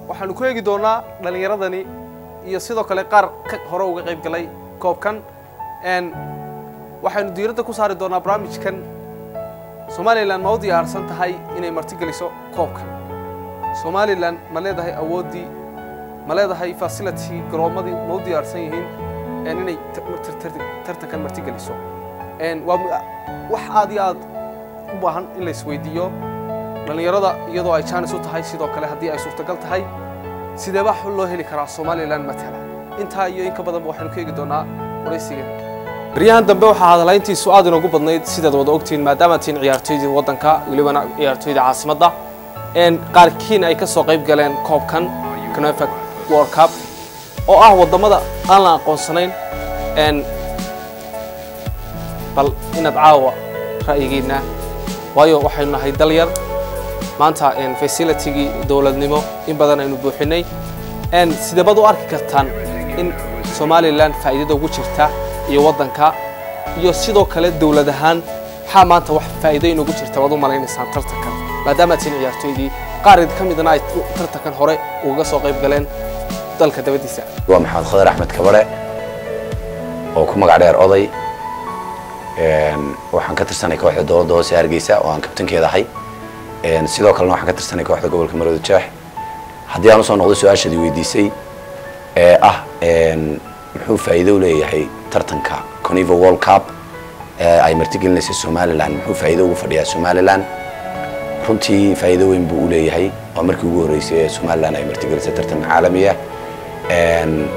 waxaanu ku eegi doonaa dhallinyaradani iyo sidoo kale qaar ka hore uga qayb galay koobkan n waxaynu diiradda ku saari doonaa barnaamijkan somalilan ma u diyaarsan tahay inay martigeliso koobkan somalilan ma leedahay awooddii ma leedahay facility garoomadii ma u diyaarsan yihiin n inay tartankan martigeliso n waa mu- wax aad iyo aad u baahan in la isweydiiyo dhallinyarada iyadoo ay jaanis u tahay sidoo kale haddii ay suurtagal tahay sideebaa xul loo heli karaa somalilan matala intaa iyo in ka badanba waxaynu ka eegi doonaa waraysigan baryahan dambe waxaa hadalayntiisu aad inoogu badnayd sidaad wada ogtihiin maadaama tihiin ciyaartoydii waddanka welibana ciyaartoyda caasimadda n qaarkiin ay ka soo qayb galeen koobkan cnefec world cup oo ah waddamada aan la aqoonsanayn n bal inaad caawa ra'yigiinna waayo waxaynu nahay dal yar maanta facilitigii dowladnimo in badan aynu buuxinay n sideebaad u arki kartaan in somalilan faa'iidada ugu jirta iyo waddanka iyo sidoo kale dowlad ahaan maxaa maanta wax faa'iido inugu jirta waad u malaynaysaan tartankan maadaama tihiin ciyaartoydii qaar ka midna ay tartankan hore ugaga soo qayb galeen dalka dabadiisa waa maxamed khadar axmed kabare oo ku magac dheer oday Een, waxaan ka tirsanay kooxda dowladda hoose ee hargeysa oo aan kabtankeeda ahay Een, sidoo kalena waxaan ka tirsanay kooxda gobolka marooda jeex haddii aan usoo noqdo su-aashadii weydiisay ee ah een, muxuu faa'iido u leeyahay tartanka conivo world cup ee ay martigelinaysa somalilan muxuu faa'iido ugu fadhiyaa somalilan runtii faa'iido weyn buu u leeyahay waa markii ugu horreysay ee somalilan ay martigelisay tartanka caalamiga Een,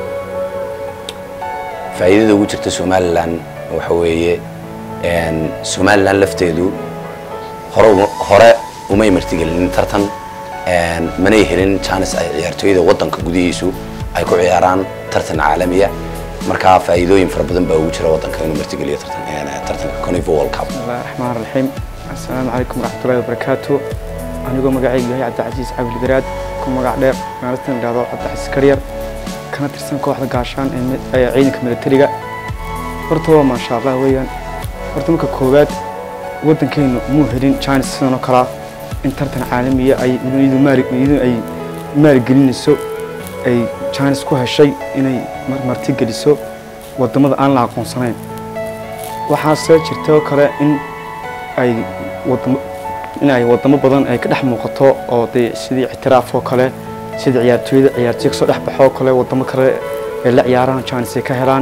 faa'iidada ugu jirta somalilan waxa weeye een, somalilan lafteedu hore uma- hore umay martigelinin tartan een, manay helin jaanis ay ciyaartooyda waddanka gudihiisu ay ku ciyaaraan tartan caalamiya marka faa'iidooyin fara badan baa ugu jira waddanka inuu martigeliyo tartan een, tartanka conivo world cup بسم الله الرحمن الرحيم السلام عليكم ورحمة الله وبركاته anigoo magacaygu yahay cabdicasiis cabdi garaad ku magac dheer maalintan idhaahdo cabdicasiis karyar kana tirsan kooxda gaashaan ee mi- ee ciidanka militariga horta waa maasha allah weeyaan horta marka koowaad waddankeenu muu helin china sidan oo kalaa in tartan caalamiya ay iyadu maali iyadu ay maalgelinayso ay chines ku heshay inay mar- martigeliso waddamada aan la aqoonsanayn waxaase jirta oo kale in ay wadamo in ay wadamo badan ay ka dhex muuqato oo dee sidii ictiraaf oo kale sidii ciyaartooyada ciyaartooy kasoo dhex baxo oo kale wadamo kale ay la ciyaaraan chance ay ka helaan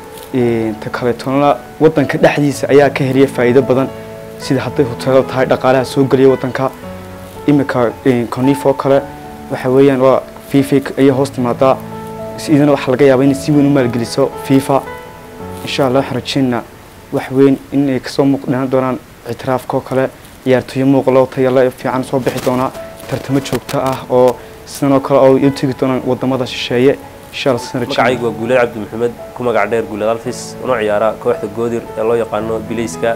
Een, ta kaleetona waddanka dhexdiisa ayaa ka heliya faa'iido badan sida hadday hoteelo tahay dhaqaalaha soo geliya waddanka imika conif oo kale waxa weeyaan waa fifa ayay hoos timaadaa idana waxaa laga yaabaa inay si weyn u maalgeliso fifa insha allah waxaan rajeynaa wax weyn inay kasoo muuqdhaan doonaan ictiraafka oo kale ciyaartooyo muuqlo tayale fiican soo bixi doonaa tartamo joogto ah oo sidan oo kale oo u tegi doonaan wadamada shisheeye insha allah sidan rajeynaa magacaygu waa guulad cabdi maxamed ku magac dheer guulad alfis una ciyaara kooxda goodir ee loo yaqaano bilayska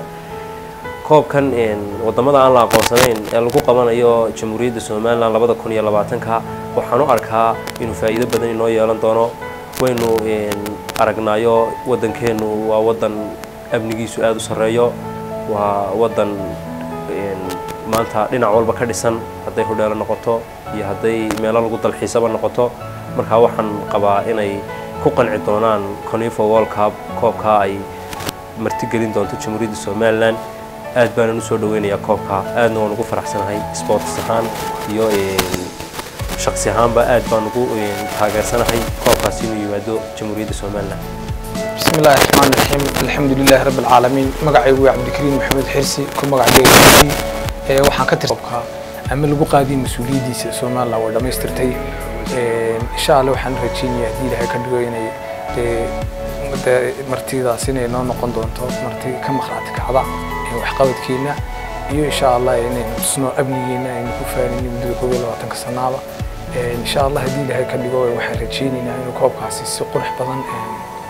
koobkan een, wadamada aan la aqoonsanayn ee lagu qabanayo jamhuuriyadda somalilan labada kun iyo labaatanka waxaan u arkaa inuu faa'iido badan inoo yeelan doono waynu een, aragnaayo waddankeenu waa waddan amnigiisu aada u sarreeyo waa waddan een, maanta dhinac walba ka dhisan hadday hodheelo noqoto iyo hadday meelo lagu dalxiisaba noqoto marka waxaan qabaa inay ku qanci doonaan conifo world cup koobka ay martigelin doonto jamhuuriyadda somalilan aad baanan usoo dhaweynayaa koobka aadna waan ugu faraxsanahay sports ahaan iyo een, shaksi ahaanba aad baan ugu een, taageersanahay koobkaas inuu yimaado jamhuuriyadda somalilan بسم الله الرحمن الرحيم الحمد لله رب العالمين magacaygu waa cabdikariim maxamed xirsi ku magac dheerkiisii ee waxaan ka tirsanka ama lagu qaadiyay mas-uuliyaddiisa somaliland waa dhammaystirtay Ee, insha allah waxaan rajeynayaa haddii ilaahay ka dhigo inay dee dee martidaas inay noo noqon doonto marti ka maqnaati kacda ee waxqabadkeena iyo insha allah inaynu tusno amnigeena aynu ku faanin muddada koob iyo labaatanka sanaaba Ee, insha allah haddii ilaahay ka dhigo waxaan rajeynaynaa inuu koobkaasi si qurux badan ee,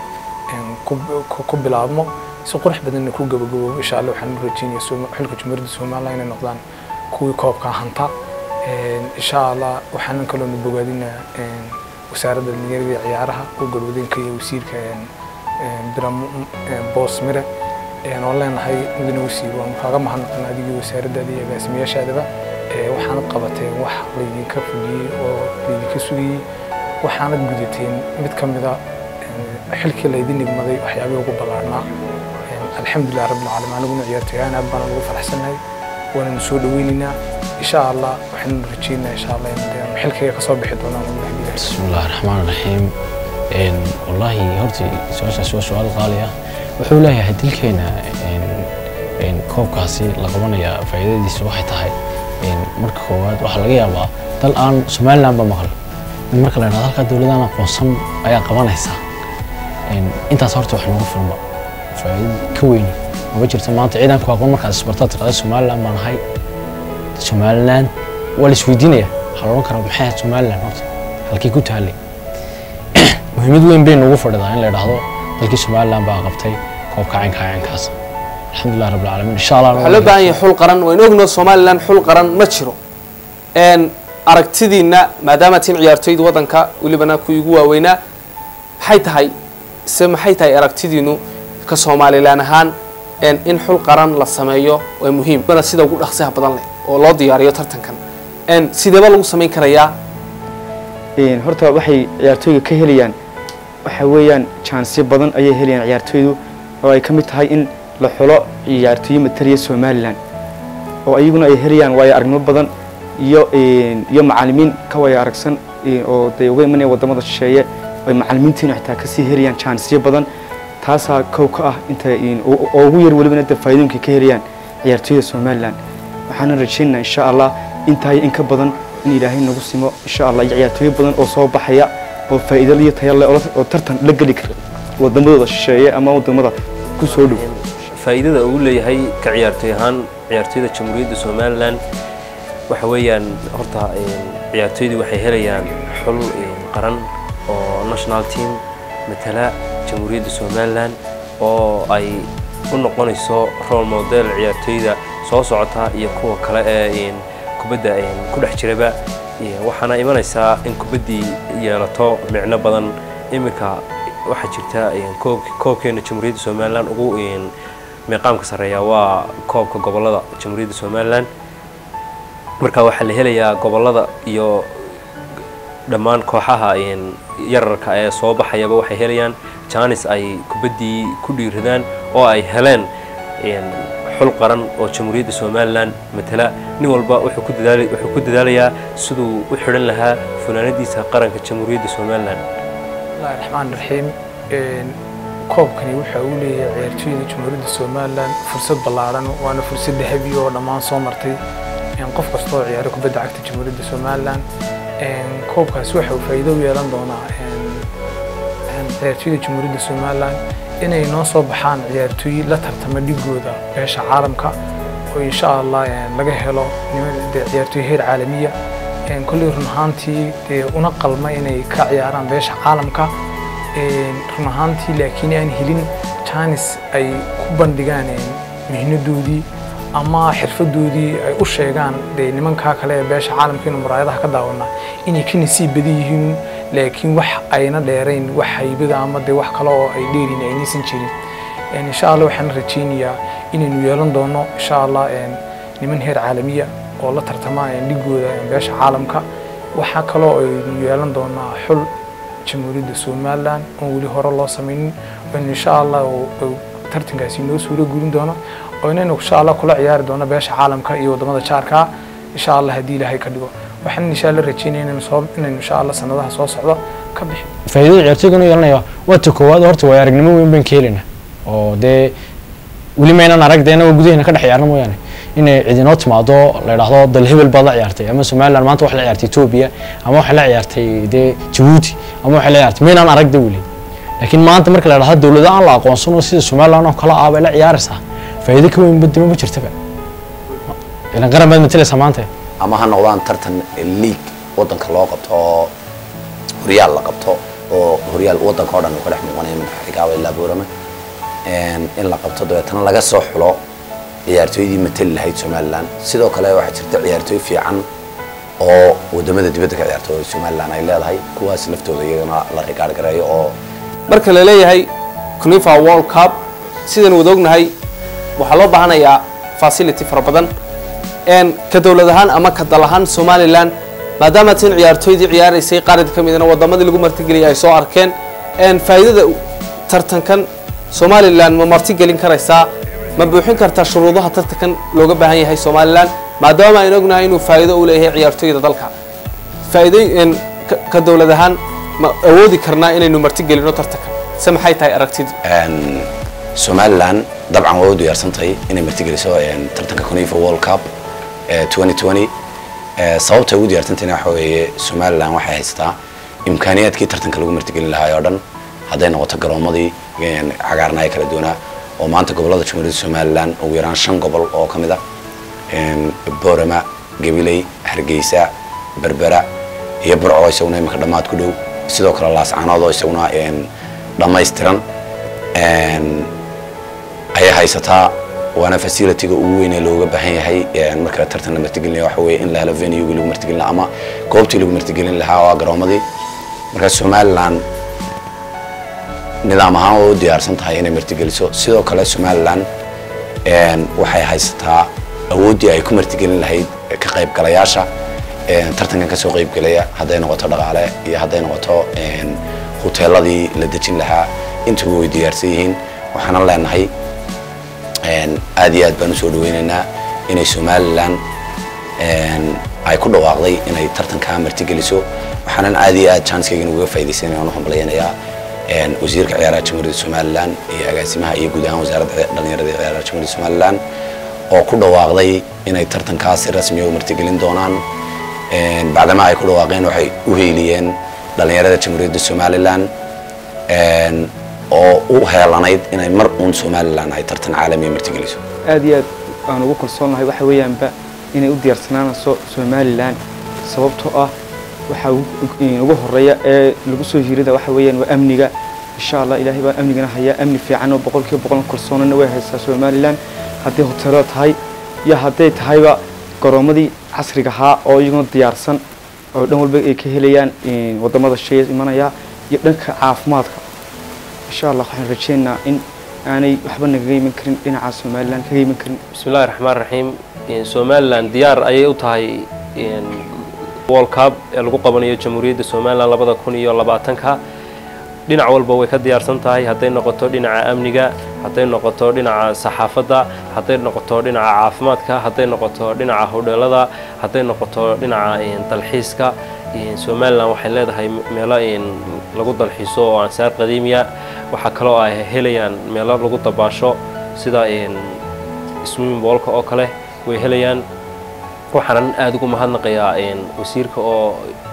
een ku- ku- ku bilaabmo si qurux badanna ku gabagaboobo insha allah waxaan u rajeynaya Sooma- xilka jumhuuriyadda somaliland inay noqdaan kuwii koobka hanta Een, insha allah waxaanan kaloona bogaadinaa een, wasaaradda dhalinyarada iyo ciyaaraha oo galwadeenka iyo wasiirka een, een, biram een, boos mire een, oo leenahay mudane wasiir waanu kaaga mahadnaqan adigii wasaaraddaada iyo agaasimayaashaadaba ee waxaanad qabateen wax laydinka fudiyey oo laydinka sugayey waxaanad gudateen mid ka mida een, xilkii laydin nigmaday waxyaabihii ugu ballaarnaa Een, alxamdulilah rabbilcaalamiin aniguna ciyaartoyaan aad baan ugu faraxsanahay waananu soo dhaweynaynaa insha allah waxaanu rajeynaa insha allah in dee xilkayga kasoo bixi doonaan ugu habilahay بسم الله الرحمن الرحيم إن والله هرتي سؤال سؤال سؤال غالية wuxuu leeyahay dilkeena in koobkaasi la qabanaya faa'iidadiisu waxay tahay in marka koowaad waxaa laga yaabaa dal aan somaliland ba maqal in marka la idhahdo halkaa dowladaan aqoonsan ayaa qabanaysaa in intaas horta wax nooga filma faa'iido ka weyn maba jirto maanta ciidanku aqoon markaad isbartaad tirahdo somaliland baan ahay somaliland waa la isweydiinaya waxaa la odhan karaa maxay ahayd somaliland horta halkii ku taallay muhiimad weyn bay noogu fadhidaa in la idhaahdo dalkii somaliland baa qabtay koobka caynka caynkaas alxamdulilah rabbilcaalamiin insha allah waxaa loo baahan yahay xul qaran waynu ogno somalilan xul qaran ma jiro n aragtidiina maadaama tiin ciyaartoyda waddanka welibana kuwii ugu waaweynaa maxay tahay se maxay tahay aragtidiinu ka somalilan ahaan n in xul qaran la sameeyo waa muhiim bana sida ugu dhaqsiha badan leh oo loo diyaariyo tartankan n sideeba lagu samayn karayaa Een, horta waxay ciyaartooyga ka helayaan waxa weeyaan jaansyo badan ayay helayaan ciyaartooydu oo ay ka mid tahay in la xulo ciyaartooyo mataliya somalilan oo ayaguna ay helayaan waayo aragnimo badan iyo een, iyo macalimiin ka waya aragsan een, oo dee uga imanaya wadamada shisheeye ay macalimiintiina xitaa kasii helayaan jaansyo badan taasaa kow ka ah inta een, oo oo ugu yar welibana dee faa'iidooyinka ka helayaan ciyaartooyda somalilan waxaana rajaynaynaa insha allah intaay in ka badan in ilaahay nagu simo insha allah iyo ciyaartooyo badan oo soo baxaya oo faa'iido iyo tayo leh oo la- oo tartan la geli kara wadamadooda shisheeye ama wadamada ku soo dhow faa'iidada uu leeyahay ka ciyaartoy ahaan ciyaartoyda jamhuuriyadda somalilan waxa weeyaan horta een, ciyaartoydu waxay helayaan xul een, qaran oo national team matala jamhuuriyadda somalilan oo ay u noqonayso role model ciyaartoyda soo socota iyo kuwa kale ee een, kubadda een, ku dhex jiraba Iyo waxaana imanaysaa in kubaddii yeelato micno badan iminka waxaa jirta een, koob- koobkeena jamhuuriyadda somalilan ugu een, meeqaamka sarreeya waa koobka gobollada jamhuuriyadda somalilan marka waxaa la helayaa gobollada iyo dhammaan kooxaha een, yararka ee soo baxayaba waxay helayaan jaanis ay kubaddii ku dhiiradaan oo ay heleen een, xul qaran oo jamhuuriyadda somalilan matala nin walba wuxuu ku dadaali- wuxuu ku dadaalayaa siduu u xidhan lahaa funaanadiisa qaranka jamhuuriyadda somalilan bismillahi raxmaan raxiim Een, koobkani waxa uu leeyahay ciyaartooyda jamhuuriyadda somalilan fursad ballaaran waana fursad dahabi oo dhammaan soo martay Een, qof kasta oo ciyaaro kubadda cagta jamhuuriyadda somalilan Een, koobkaasi waxa uu faa'iido u yeelan doonaa een, een, ciyaartooyda jamhuuriyadda somalilan inay noo soo baxaan ciyaartooy la tartama dhigooda beesha caalamka oo insha allah een, laga helo niman- dee ciyaartooy heer caalamiya Een, kolley run ahaantii dee una qalma inay ka ciyaaraan beesha caalamka Een, run ahaantii laakiin aan helin jaanis ay ku bandhigaan een, mihnadoodii ama xirfadoodii ay u sheegaan dee nimankaa kale ee beesha caalamka inu muraayadaha ka daawana inay ka nasiib badan yihiin laakiin wax ayna dheerayn wax haybada ama dee wax kale oo ay dheerin aynaysan jirin Een, insha allah waxaan rajaynayaa inaynu yeelan doono insha allah een, niman heer caalamiya oo la tartama een, dhigooda een, beesha caalamka waxaa kaloo aynu yeelan doonaa xul jamhuuriyadda somalilan oon weli hore loo samaynin in insha allah uu- uu tartankaasi noo suuro gurin doono oo inaynu insha allah kula ciyaari doono beesha caalamka iyo wadamada jaarka insha allah haddii ilaahay ka dhigo waxaan insha allah rajeynaya inaynu soo inaynu insha allah sanadaha soo socda ka bixi faa'iidada ciyaartooyga inuu yeelanaya waa ta koowaad horta waa aragnimo weyn baan ka helaynaa oo dee weli maynaan arag dee inagoo gudaheena ka dhex ciyaarna mooyaane inay cidinoo timaado la idhaahdo dal hebel baad la ciyaartay ama somaliland maanta waxay la ciyaartay etoobiya ama waxay la ciyaartay dee jabuuti ama waxay la ciyaartay maynaan arag de weli laakiin maanta marka la idhahdo dowlado aan la aqoonsan oo sida somaliland oo kale ah bay la ciyaaraysaa faa'iido ka weyn badima ma jirtaba ilan qaran baad matalaysaa maanta ama ha noqdaan tartan league wadanka loo qabto oo horyaal la qabto oo horyaal wadanka oo dhan uu ka dhex muuqanaya min xarigaaba ilaa boorama in la qabto dabeetana laga soo xulo ciyaartooydii matali lahayd somaliland sidoo kale waxaa jirta ciyaartooy fiican oo wadamada dibadda ka ciyaarta oo somaliland ay leedahay kuwaas laftooda iyagana la rigaar gareeyo oo marka la leeyahay cunifa world cup sidaan wada ognahay waxaa loo baahanayaa facility fara badan een ka dowlad ahaan ama ka dal ahaan somalilan maadaama tin ciyaartooydii ciyaaraysay qaarad ka midna wadamadii lagu martigeliyay ay soo arkeen een faa'iidada tartankan somalilan ma martigelin karaysaa ma buuxin kartaa shuruudaha tartankan looga baahan yahay somalilan maadaama aynu ognahay inuu faa'iido u leeyahay ciyaartooyda dalka faa'iido een ka- ka dowlad ahaan ma awoodi karnaa inaynu martigelino tartankan se maxay tahay aragtidu Een, somalilan dabcan waa u diyaarsan tahay inay martigeliso een, tartanka conifa world cup ee 2020 Ee, sababta ay ugu diyaarsantahayna waxa weeye somalilan waxay haysataa imkaaniyaadkii tartanka lagu martigelin lahaa oo dhan hadday noqoto garoomadii een, cagaarnaa ee kala duwanaa oo maanta gobolada jamhuuriyadda somalilan ugu yaraan shan gobol oo ka mid ah een, boorama gabiley hargeysa berbera iyo burco isaguna imika dhammaad ku dhow sidoo kale laascaanood oo isaguna een, dhammaystiran een, ayay haysataa waana facilityga ugu weyn ee looga baahan yahay een, marka tartan la martigelinaya waxa weeye in la helo venuegi lagu martigelin lahaa ama goobtii lagu martigelin lahaa waa garoomadii marka somalilan nidaam ahaan waa u diyaarsan tahay inay martigeliso sidoo kale somalilan een, waxay haysataa awooddii ay ku martigelin lahayd ka qaybgalayaasha een, tartankan kasoo qaybgelaya hadday noqoto dhaqaale iyo hadday noqoto een, huteeladii la dejin lahaa intuba way diyaarsan yihiin waxaanan leenahay een, aad iyo aad baan usoo dhaweynaynaa inay somalilan een, ay ku dhawaaqday inay tartankaa martigeliso waxaanan aad iyo aad chanskeygan uga faaidaysanaya aan u hambalyaynayaa een, wasiirka ciyaaraha jamhuuriyadda somalilan iyo agaasimaha iyo guud ahaan wasaaradda dhalinyarada iyo ciyaaraha jamhuuriyadda somalilan oo ku dhawaaqday inay tartankaas si rasmiya u martigelin doonaan een, bacdama ay ku dhawaaqeen waxay u heeliyeen dhalinyarada jamhuuriyadda somalilan een, oo u heelanayd inay mar uun somalilan ay tartan caalamiya martigeliso aad iyo aad aan ugu kalsoonahay waxa weeyaanba inay u diyaarsanaanayso somalilan sababtoo ah waxaa ugu- ugu horeeya ee lagu soo hiirida waxa weeyaan waa amniga insha allah ilaahay baa amnigana hayaa amni fiican oo boqolkiiba boqol kalsoonana way haysaa somalilan haddii hoteelo tahay iyo hadday tahayba garoomadii casriga ahaa oo iyaguna diyaarsan oo dhan walba ay ka helayaan een, wadamada shaya imanaya iyo dhanka caafimaadka insha allah waxaan rajeynaynaa in aanay waxba nagaga iman karin dhinaca somalilan kaga iman karin بسم الله الرحمن الرحيم إن somaliland diyaar ayay u tahay in world cup ee lagu qabanayo jamhuuriyadda somaliland labada kun iyo labaatanka dhinac walba way ka diyaarsan tahay hadday noqoto dhinaca amniga hadday noqoto dhinaca saxaafadda hadday noqoto dhinaca caafimaadka hadday noqoto dhinaca hodheelada hadday noqoto dhinaca in, dalxiiska in, somaliland waxay leedahay meelo in lagu dalxiiso oo ansaar qadiimiya waxaa kaloo ay helayaan meelo lagu dabaasho sida in swimming boolka oo kale way helayaan waxaanan aada ugu mahadnaqayaa een, wasiirka oo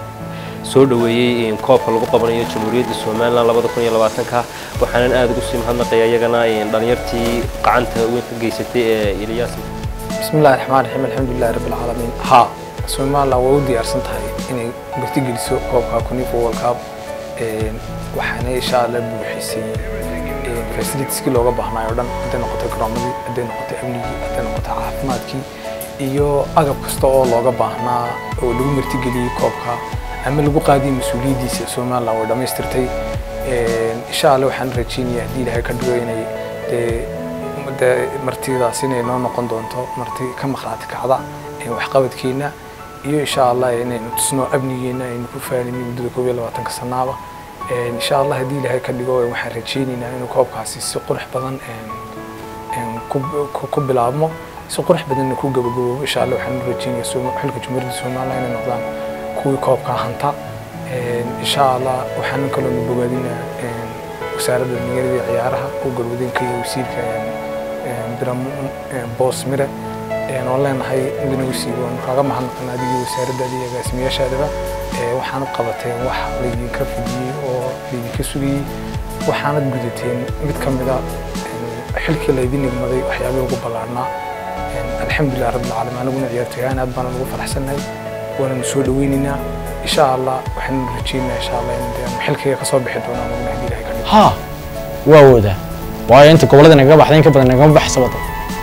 soo dhoweeyey een, koobka lagu qabanayo jamhuuriyadda somaliland labada kun iyo labaatanka waxaanan aada ugu sii mahadnaqayaa iyagana een, dhalinyartii gacanta weyn ka geysatay ee ilyaas بسم الله الرحمن الرحيم الحمد لله رب العالمين ها Soomaaliland way u diyaarsan tahay inay martigeliso koobka Kunifa World Cup een waxaana insha Allah buuxisay een facilitieski looga baahnaayo oo dhan hadday noqoto garoomadii hadday noqoto amnigii hadday noqoto caafimaadkii iyo agab kasta oo looga baahnaa oo lagu martigeliyey koobka ama lagu qaadiyey mas-uuliyaddiisa Soomaaliland way dhammaystirtay een insha Allah waxaan rajeynayaa haddii Ilaahay ka dhigo inay dee dee martidaas inay noo noqon doonto marti ka maqnaati kacda ee waxqabadkeena iyo insha allah inaynu tusno amnigeena aynu ku faalinay muddada koob iyo labaatanka sanaaba Een, insha allah haddii ilaahay ka dhigo waxaan rajeynaynaa inuu koobkaasi si qurux badan een, een, ku- ku- ku bilaabmo si qurux badanna ku gabagaboobo insha allah waxaan u rajeynayaa Sooma- xilka jumhuuriyadda somaliland inay noqdaan kuwii koobka hanta Een, insha allah waxaan kaloo nu bogaadinaa een, wasaaradda dhalinyarada iyo ciyaaraha oo galwadeenka iyo wasiirka een, een, biram een, boos mire een, oo leenahay idina wasiir waanu kaaga mahadnaqan adigii wasaaradda iyo agaasimayaashaadaba Ee, waxaanad qabateen wax laydinka fidiyey oo laydinka sugayey waxaanad gudateen mid ka mida een, xilkii laydin nigmaday waxyaabihii ugu ballaarnaa Een, alxamdulilah rabbilcaalamiin aniguna ciyaartoyaan aad baan ugu faraxsannahay waananu soo dhaweynaynaa insha allah waxaanu rajeynayaa insha allah in dee xilkayga kasoo bixi doonaan aniguna haddii ilahay ka dhigo ها واودا waayo inta goboladii nagaga baxday in ka badan nagama baxaysa wada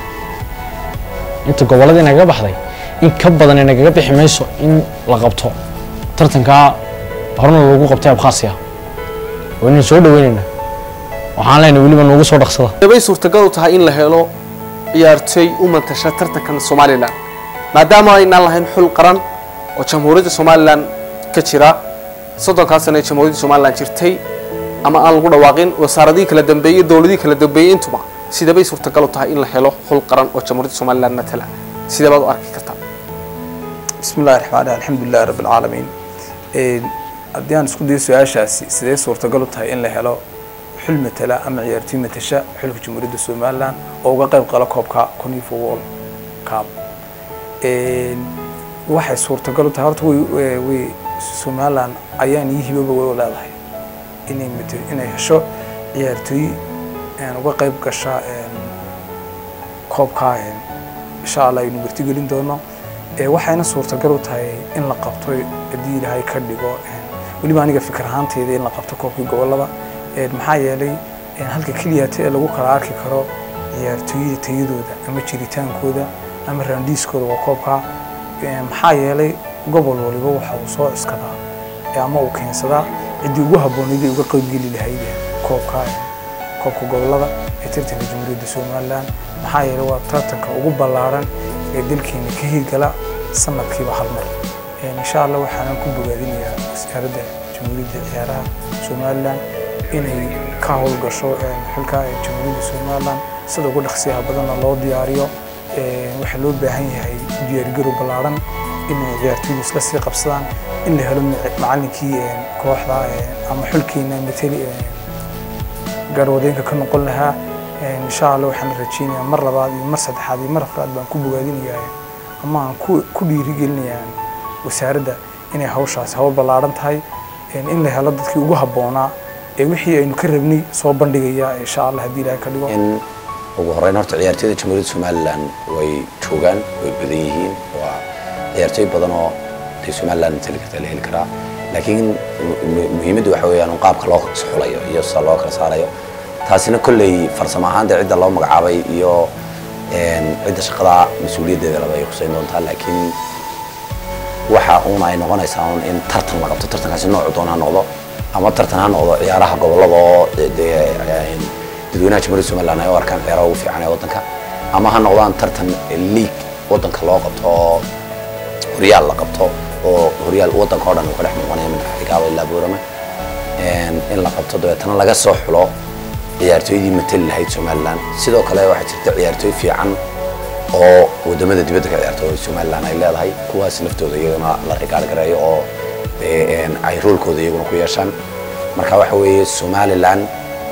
inta goboladii nagaga baxday in ka badan nagaga bixi mayso in la qabto tartankaa horena lagu qabtay abkhaasiya waynu soo dhaweynayna waxaan leenahay weliba noogu soo dhaqsada bay suurtagal u tahay in la helo ciyaartooy u mantasha tartankan somalilan maadaama aynaan lahayn xul qaran oo jamhuuriyadda somalilan ka jira soddonkaa sano ee jamhuuriyadda somalilan jirtay ama aan lagu dhawaaqin wasaaradihii kala dambeeyey dowladihii kala dambeeyey intuba sidabay suurtagal u tahay in la helo xul qaran oo jamhuuriyadda somalilan matala sidee baad u arki kartaa بسم الله الرحمن الرحيم الحمد لله رب العالمين Een, haddii aan isku dayo su-aashaasi sidee suurtagal u tahay in la helo xul matala ama ciyaartoy matasha xulka jamhuuriyadda somalilan oo uga qayb qala koobka conifa world cup Een, waxay suurtagal u tahay horta way way- way somalilan ayaan iyo hibaba way u leedahay inay mata- inay hesho ciyaartoy een, uga qayb gasha een, koobka een, insha allah aynu martigelin doono ee waxayna suurtagal u tahay in la qabto haddii ilaahay ka dhigo een, weliba aniga fikir ahaanteyda in la qabto koobkii gobolada een, maxaa yeelay een, halka keliyata ee lagu kala arki karo ciyaartooyada tayadooda ama jiritaankooda ama raandiiskooda waa koobka Een, maxaa yeelay gobol waliba waxa uu soo cuskadaa ee ama uu keensadaa ciddii ugu habboonayd ee uga qaybgeli lahayd koobka koobka gobolada ee tartanka jamhuuriyadda somalilan maxaa yeelay waa tartanka ugu ballaaran ee dalkeena ka hirgala sanadkiiba hal mar Een, insha allah waxaanan ku bogaadinayaa wasaaradda jamhuuriyadda ciyaaraha somalilan inay ka howlgasho een, xulka ee jamhuuriyadda somalilan sida ugu dhaqsiyaha badanna loo diyaariyo Een, waxaa loo baahan yahay diyaargarow ballaaran inay ciyaartoydu isla sii qabsadaan in la helo mac- macallinkii een, kooxda een, ama xulkeena matali een, gaarwadeenka ka noqon lahaa Een, insha allah waxaan rajeynayaa mar labaad iyo mar saddexaad iyo mar afraad baan ku bogaadinayaa ama aan ku ku dhiirigelinayaa wasaaradda inay hawshaasi hawl ballaaran tahay Een, in la helo dadkii ugu habboonaa ee wixii aynu ka rabnay soo bandhigaya insha allah haddii ilaahay ka dhigo in ugu horreyn horta ciyaartooyda jamhuuriyadda somalilan way joogaan way badan yihiin waa ciyaartooy badan oo dee somalilan matali karta la heli karaa laakiin mu- mu- muhiimaddu waxa weeyaan un qaabka loo xulayo iyo sida loo kala saarayo taasina kolley farsamo ahaanta cidda loo magacaabay iyo een, cidda shaqada mas-uuliyaddeeda laba ay khuseyn doontaa laakiin waxa uun ay noqonaysaa un in tartan la qabto tartankaasi noocu doona ha noqdo ama tartan ha noqdo ciyaaraha gobolada oo de- dee een, dadweynaha jamhuuriyadda somaliland ay u arkaan ciyaaraha ugu fiican ee waddanka ama ha noqdaan tartan league waddanka loo qabto oo horyaal la qabto oo horyaal waddanka oo dhan uu ka dhex muuqanaya min xigaaba ilaa boorama Een, in la qabto dabeetana laga soo xulo ciyaartooydii matali lahayd somaliland sidoo kale waxaa jirta ciyaartooy fiican oo wadamada dibadda ka ciyaarta oo somaliland ay leedahay kuwaas laftooda iyagana la rigaal gareeyo oo dee, een, ay roolkooda iyaguna ku yeeshaan marka waxa weeye somaliland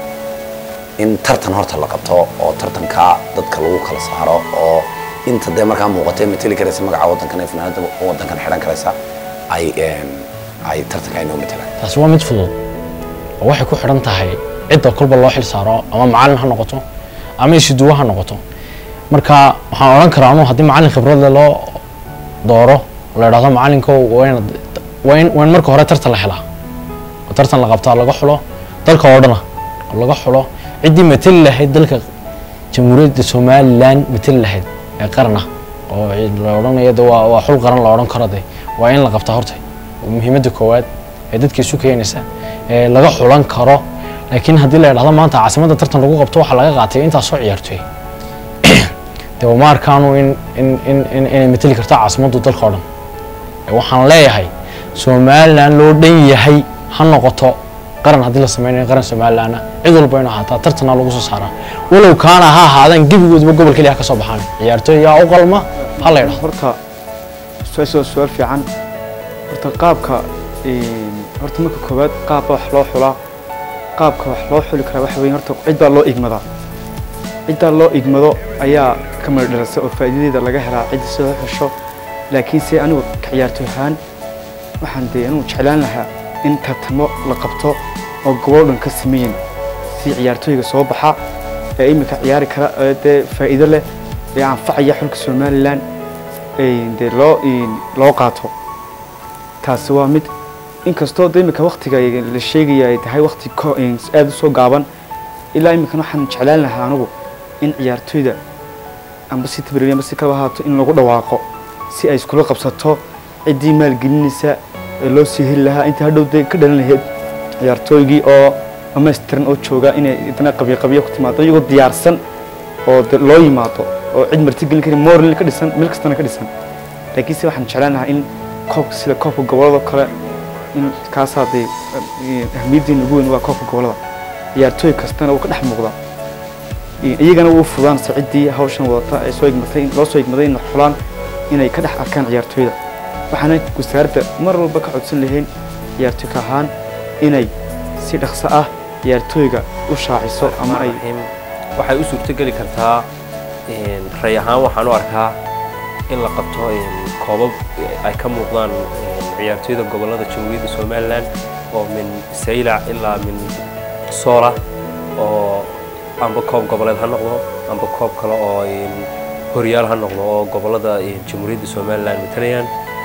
in tartan horta la qabto oo tartanka dadka lagu kala saaro oo inta dee markaa muuqatay mateli karaysa magaca waddankan ee fanaanada waddankan xidhan karaysa ay een, ay tartanka ay noo matelaan taasi waa mid fudud oo waxay ku xidhan tahay cidda kolba loo xil saaro ama macalin ha noqoto ama isuduwo ha noqoto marka waxaan odhan karaa anuu haddii macalin khibrad leh loo dooro la idhahdo macalinko waa inaad waa in waa in marka hore tartan la helaa oo tartan la qabtaa laga xulo dalka oo dhana oo laga xulo ciddii mateli lahayd dalka jamhuuriyadda somaliland mateli lahayd ee qaran ah oo la odhanayo de waa waa xul qaran la odhan karo de waa in la qabtaa horta oo muhiimadda koowaad ee dadka isu keenaysa ee laga xulan karo laakiin haddii la idhahdo maanta caasimadda tartan lagu qabto waxaa laga qaatay intaas soo ciyaartooy de uma arkaanu in in in in inay mateli karto caasimaddu dalka oo dhan Ee waxaan leeyahay somaliland loo dhan yahay ha noqoto qaran haddii la sameynayo qaran somalilandna cid walba inuu ahaataa tartana lagu soo saaraa walow kaana ha ahaadaan gebigoodaba gobol keliya ha ka soo baxaan ciyaartooy yaa u qalma ha la idhahdo horta su-aasha waa su-aal fiican horta qaabka een, horta marka koowaad qaabba wax loo xulaa qaabka wax loo xuli karaa waxa weeye horta cid baa loo igmadaa ciddaa loo igmado ayaa ka mala dhalasa oo faa'iidadeeda laga helaa cidda soo xesho laakiin se anigu ka ciyaartoy ahaan waxaan dee anigu jeclaan lahaa in tartamo la qabto oo gobol dhan ka sameeyin si ciyaartooyga soo baxa ee imika ciyaari kara ee dee faa'iido leh ee anfacaya xulka somaliland een, dee loo een, loo qaato taasi waa mid inkastoo de imika waktiga la sheegaya ay tahay wakti ko- een, aad u soo gaaban ilaa imikan waxaan jeclaan lahaa anigu in ciyaartooyda amba si tabriir amba si kaba ahaato in lagu dhawaaqo si ay iskula qabsato ciddii maalgelinaysa ee loo sii heli lahaa inta hadhow dee ka dhalan lahayd ciyaartooygii oo dhammaystiran oo jooga inay idana qabyo qabyo ku timaado iyagoo diyaarsan oo de loo yimaado oo cid martigelin kari morlin ka dhisan meel kastana ka dhisan laakiinse waxaan jeclaan lahaa in koobka sida koobka gobolada kale in kaasaa dee ahmiyaddiina ugu weyn waa koobka gobolada ciyaartooy kastana uu ka dhex muuqda iyagana uu fudaan saciddii hawshan wadata ee soo igmatay loo soo igmaday in xulaan inay ka dhex arkaan ciyaartooyda waxaana wasaaradda mar walba ka codsan lahayn ciyaartooy ka ahaan inay si dhaqso ah ciyaartooyga u shaaciso ama ay raxiim waxay u suurtogeli kartaa ray ahaan waxaan u arkaa in la qabto koobab ay ka muuqdaan ciyaartooyda gobolada jamhuuriyadda somalilan oo min saylac ilaa min soola oo amba koob goboleed ha noqdo amba koob kale oo horyaal ha noqdo oo gobolada jamhuuriyadda somalilan matalayaan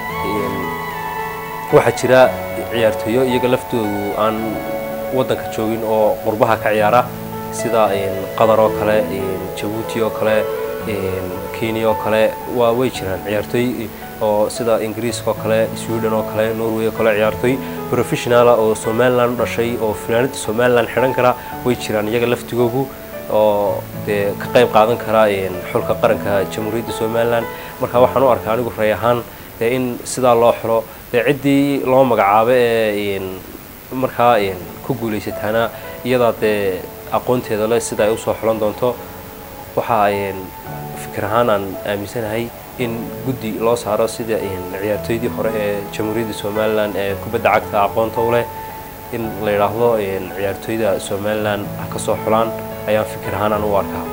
waxaa jira ciyaartooyo iyaga laftoodu aan waddanka joogin oo qurbaha ka ciyaara sida qatar oo kale jabuuti oo kale kenya oo kale waa way jiraan ciyaartooy oo sida ingiriiska oo kale sweden oo kale norway oo kale ciyaartooy professionala oo somaliland u dhashay oo finaanada somaliland xidhan kara way jiraan iyaga laftigoogu oo dee ka qayb qaadan kara xulka qaranka jamhuuriyadda somaliland marka waxaan u arkaa anigu ray ahaan dee in sidaa loo xiro dee ciddii loo magacaabo ee markaa ku guulaysataana iyadaa dee aqoonteeda le sida ay usoo xulan doonto waxaa fikir ahaan aan aaminsanahay in guddi loo saaro sida ciyaartooydii hore ee jamhuuriyadda somalilan ee kubadda cagta aqoonta u leh in la yidhaahdo ciyaartooyda somalilan ha ka soo xulaan ayaan fikir ahaan aan u arkaa